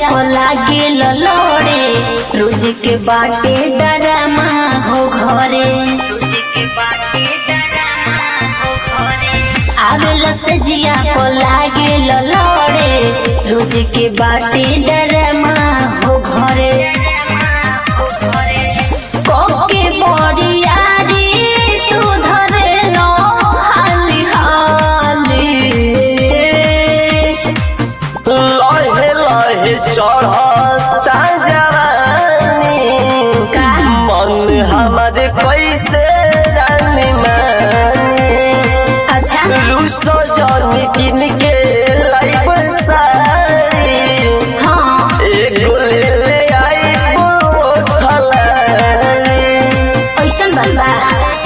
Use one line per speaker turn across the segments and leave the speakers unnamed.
पर लागे ललोड़े रोज के बाटे डरामा हो घरे आवेल से जिया पर लागे ललोड़े रोज के बाटे डरामा हो घरे कोके बड़ियारी तू धरे लो हाली हाली
लहे लहे चढ़ता जवानी
का?
मन हमारे कैसे रानी मानी
अच्छा
रूसो जानी किन के लाइब सारी
हाँ
एगो ले ले आई फलानी
ऐसन बात बा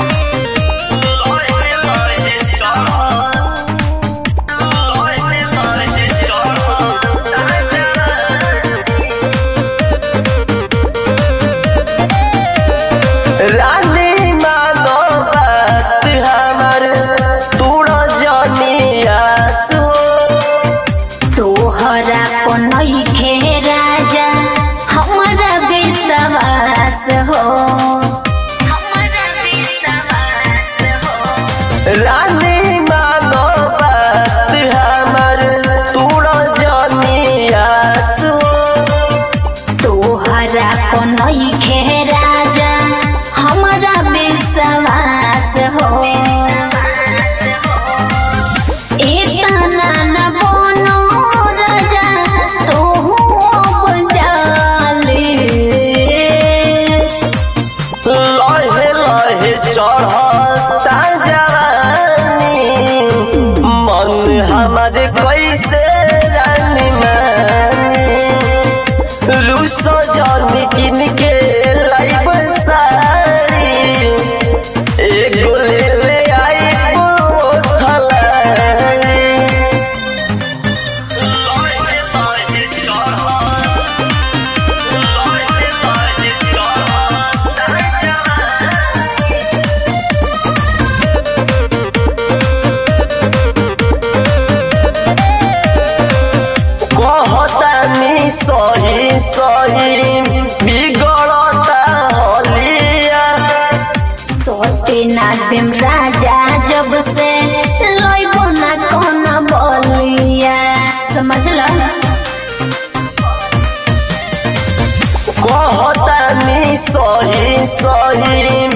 रानी मानो बात हमार तूड़ा जानी आस
तोहरा को नइखे राजा हमरा विश्वास हो हमरा विश्वास हो
रानी मानो बात हमार तूड़ा जानी आस
तोहरा को नइखे राजा हमरा विश्वास हो इतना न बनो राजा तोहू अब जाले
लहे लहे चढ़ता जवानी मन हमारे कैसे रानी मानी रूसो जानी किन के लाइब सारी एगो ले ले आई फलानी कहतानी सही सही बिगड़ता हलिया
सोते ना देम राजा जब से लइबो ना कौन बोलिया समझ लो
कहतानी सही सही